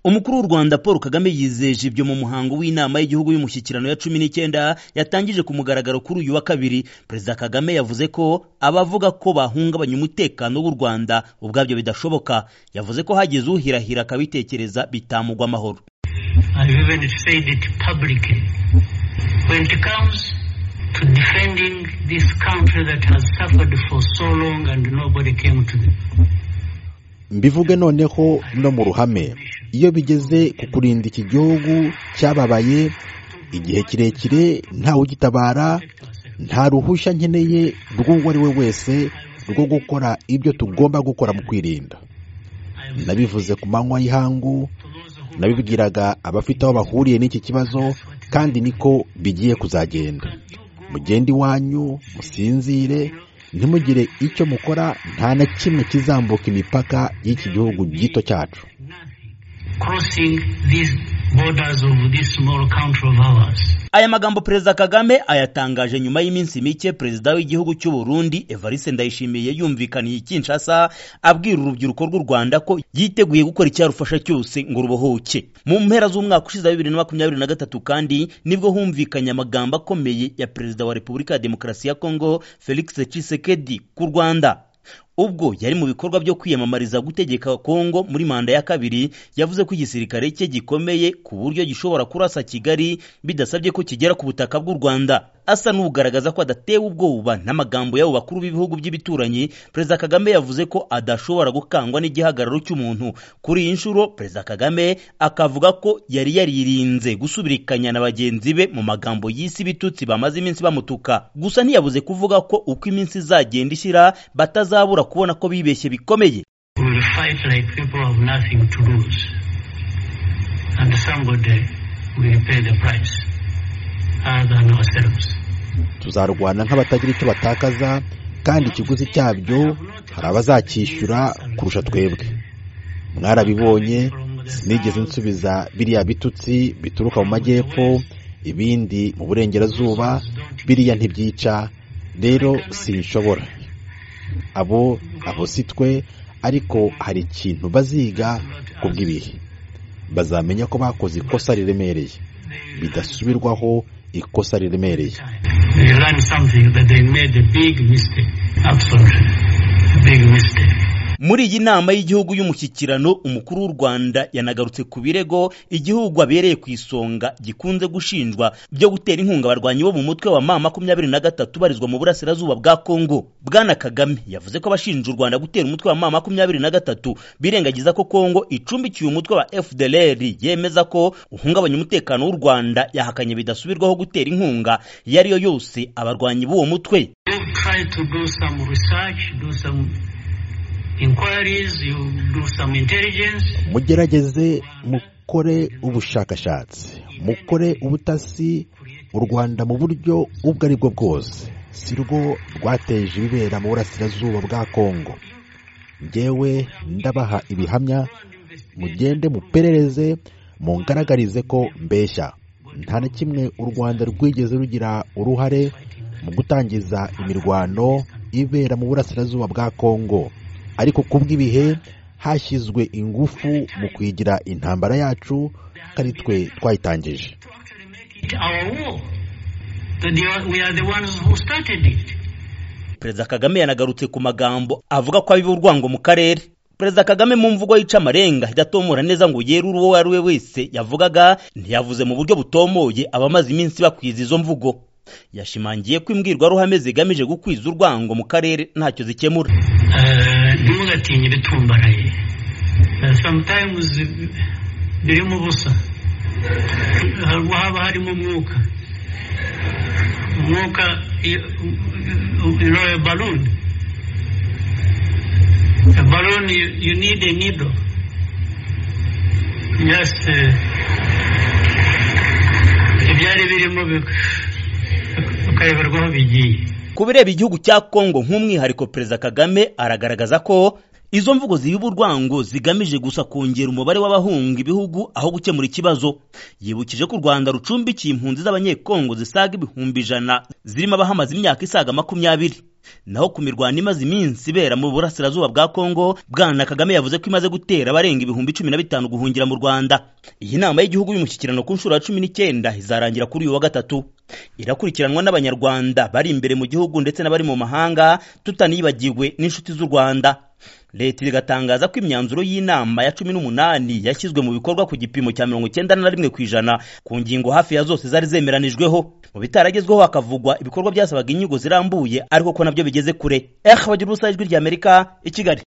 umukuru w'u rwanda paul kagame yizeje ibyo mu muhango w'inama y'igihugu y'umushyikirano ya cumi n'icyenda yatangije ku mugaragaro kuri uyu wa kabiri perezida kagame yavuze ko abavuga ko bahungabanya umutekano w'u rwanda ubwabyo bidashoboka yavuze ko hageze uhirahira akabitekereza bitamugwa amahoro I even said it publicly. When it comes to defending this country that has suffered for so long and nobody came to them. mbivuge noneho no mu ruhame iyo bigeze ku kurinda iki gihugu cyababaye igihe kirekire ntawe ugitabara nta ruhushya nkeneye rw'uwo ari we wese rwo gukora ibyo tugomba gukora mu kwirinda nabivuze ku manywa y'ihangu nabibwiraga abafite aho bahuriye n'iki kibazo kandi niko bigiye kuzagenda mugende iwanyu musinzire ntimugire icyo mukora nta na kimwe kizambuka imipaka y'iki gihugu gito cyacu Crossing these borders of this small country of ours. aya magambo perezida kagame ayatangaje nyuma y'iminsi mike perezida w'igihugu cy'u burundi evariste ndayishimiye yumvikaniye i kinshasa abwira urubyiruko rw'u rwanda ko yiteguye gukora icyarufasha cyose ngo rubohoke mu mpera z'umwaka ushize wa bibiri na makumyabiri na gatatu kandi nibwo humvikanye amagambo akomeye ya perezida wa repubulika ya demokarasi ya kongo felix tshisekedi ku rwanda ubwo yari mu bikorwa byo kwiyamamariza gutegeka kongo muri manda ya kabiri yavuze ko igisirikare cye gikomeye ku buryo gishobora kurasa kigali bidasabye ko kigera ku butaka bw'u rwanda asa n'ugaragaza ko adatewe ubwoba n'amagambo y'abo bakuru b'ibihugu by'ibituranyi perezida kagame yavuze ko adashobora gukangwa n'igihagararo cy'umuntu kuri iyi nshuro perezida kagame akavuga ko yari yaririnze gusubirikanya na bagenzi be mu magambo y'isi bitutsi bamaze iminsi bamutuka gusa ntiyabuze kuvuga ko uko iminsi izagenda ishyira batazabura kubona ko bibeshye bikomeye We will fight like people who have nothing to lose. And somebody will pay the price other than ourselves. tuzarwana nk'abatagira icyo batakaza kandi ikiguzi cyabyo hari abazacyishyura kurusha twebwe mwarabibonye sinigeze nsubiza biriya bitutsi bituruka mu majyepfo ibindi mu burengerazuba biriya ntibyica rero sinshobora abo abo si twe ariko hari ikintu baziga ku bw'ibihe bazamenya ko bakoze ikosa riremereye bidasubirwaho ikosa riremereye They learn something that they made a big mistake. Absolutely. A big mistake. muri iyi nama y'igihugu y'umushyikirano umukuru w'u rwanda yanagarutse ku birego igihugu abereye ku isonga gikunze gushinjwa byo gutera inkunga abarwanyi bo mu mutwe wa ma makumyabiri na gatatu ubarizwa mu burasirazuba bwa kongo bwana kagame yavuze ko abashinja u rwanda gutera umutwe wa ma makumyabiri na gatatu birengagiza ko kongo icumbikiye umutwe wa fdlr yemeza ko uhungabanya umutekano w'u rwanda yahakanye bidasubirwaho gutera inkunga iyo ari yo yose abarwanyi b'uwo mutwe You try to do some research, do some inquiries, you do some intelligence. mugerageze mukore ubushakashatsi mukore ubutasi u rwanda mu buryo ubwo ari bwo bwose si rwo rwateje ibibera mu burasirazuba bwa kongo ngewe ndabaha ibihamya mugende muperereze mungaragarize ko mbeshya nta na kimwe u rwanda rwigeze rugira uruhare mu gutangiza imirwano ibera mu burasirazuba bwa kongo ariko ku bw'ibihe hashyizwe ingufu mu kwigira intambara yacu kandi twe twayitangije It's our war. That they are- we are the ones who started it. perezida kagame yanagarutse ku magambo avuga ko abiba urwango mu karere perezida kagame mu mvugo yica amarenga idatomora neza ngo yere uwo ari we wese yavugaga ntiyavuze mu buryo butomoye abamaze iminsi bakwiza izo mvugo yashimangiye ko imbwirwaruhame zigamije gukwiza urwango mu karere ntacyo zikemura Eh, ntimugatinye ibitumbaraye Eh, sometimes birimo ubusa Haba- haba harimo umwuka umwuka i- u- you know a balloon a balloon you, you need a needle just eh, ibyari birimo bik- ukayoberwa aho bigiye ku bireba igihugu cya kongo nk'umwihariko perezida kagame aragaragaza ko izo mvugo zibiba urwango zigamije gusa kongera umubare w'abahunga ibihugu aho gukemura ikibazo yibukije ko u rwanda rucumbikiye impunzi z'abanyekongo zisaga ibihumbi ijana zirimo abahamaze imyaka isaga makumyabiri naho ku mirwano imaze iminsi ibera mu burasirazuba bwa kongo bwana kagame yavuze ko imaze gutera abarenga ibihumbi cumi na bitanu guhungira mu rwanda iyi nama y'igihugu y'umushyikirano ku nshuro ya cumi n'icyenda izarangira kuri uyu wa gatatu irakurikiranwa n'abanyarwanda bari imbere mu gihugu ndetse n'abari mu mahanga tutanibagiwe n'inshuti z'u rwanda leta igatangaza ko imyanzuro y'inama ya cumi n'umunani yashyizwe mu bikorwa ku gipimo cya mirongo icyenda na rimwe ku ijana ku ngingo hafi ya zose zari zemeranijweho mu bitaragezweho hakavugwa ibikorwa byasabaga inyigo zirambuye ariko ko nabyo bigeze kure eh bagira ubusa ijwi ry'amerika i kigali